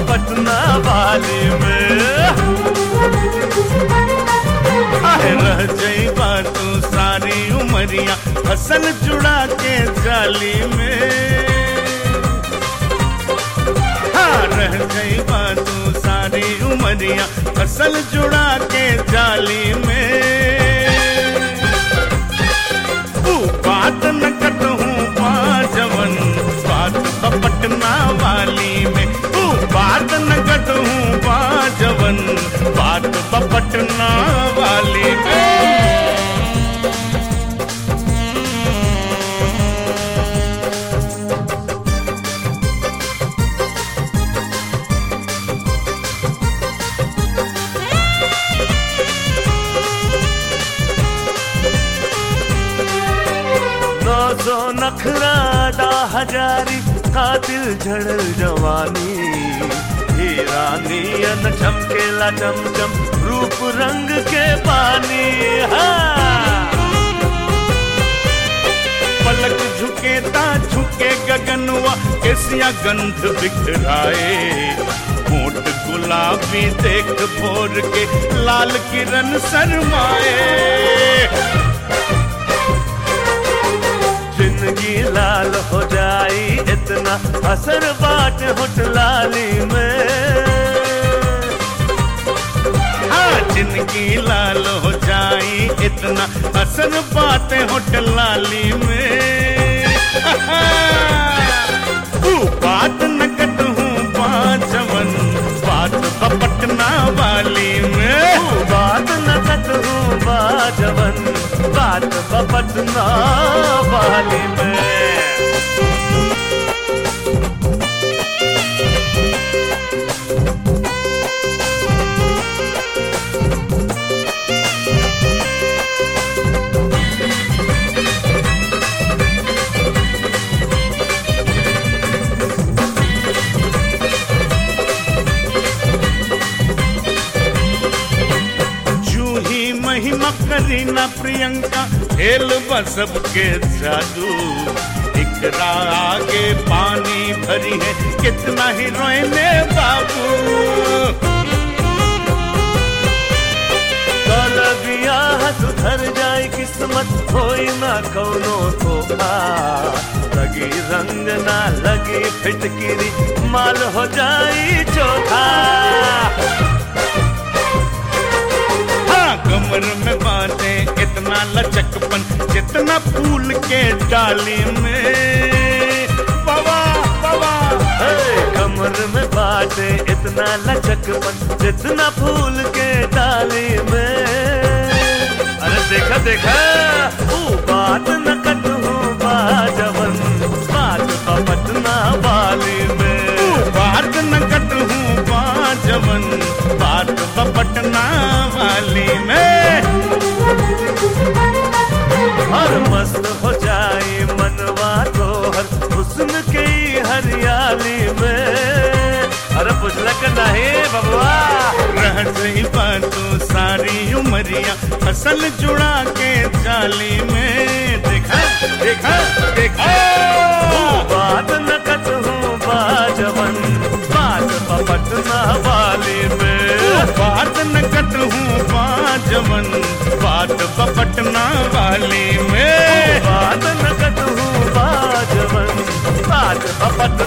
पटना वाली में आहे रह जईबा तू सारी उमरिया फसल जुड़ा के जाली में हाँ रह जईबा तू सारी उमरिया फसल जुड़ा के जाली में तू बात न कटहूँ जवन बात पटना वाली में तू बात न कटहूँ जवन बात पटना वाली में नौ सौ नखरा दा हजारी कातिल झड़ल जवानी हीरानी अन चमकेला चमचम रूप रंग के पानी हाँ पलक झुके ता झुके गगनवा केसिया गंध बिखराए होठ गुलाबी देख भोर के लाल किरण शर्माए जिंदगी लाल हो जाई इतना असर बाट होट लाली में हाँ जिंदगी लाल हो जाई इतना असर बातें होटल लाली में तू बात न कटहूँ बाजवन बात पटना वाली में बात न कटहूँ बाजवन बात पटना वाली में जूही महिमा करीना प्रियंका खेल बसब के जादू इकरा आगे पानी भरी है कितना हीरोइने बाबू कल बियाह सुधर जाए किस्मत होई ना कौनो धोखा लगी रंग ना लगी फिटकिरी माल हो जाई चोखा हाँ कमर में बांधे इतना लचकपन जितना फूल के डाली में बाबा बाबा हे, कमर में बाटे इतना लचकपन जितना फूल के डाली में अरे देखा देखा ऊ बात न कटहूँ बाजवन बात पटना वाली में बात न कटहूँ बाजवन बात पटना वाली में हर मस्त हो जाए मनवा तो हर हुस्न के ही हरियाली में अरे बुझलक नहीं बबुआ रह गई तू सारी उमरिया फसल जुड़ा के जाली में देखा देखा देखा बात न कटहूँ बाजवन बात पटना वाली में बात न कटहूँ बाजवन बात पटना वाली में बात न कटहूँ बाजवन बात पटना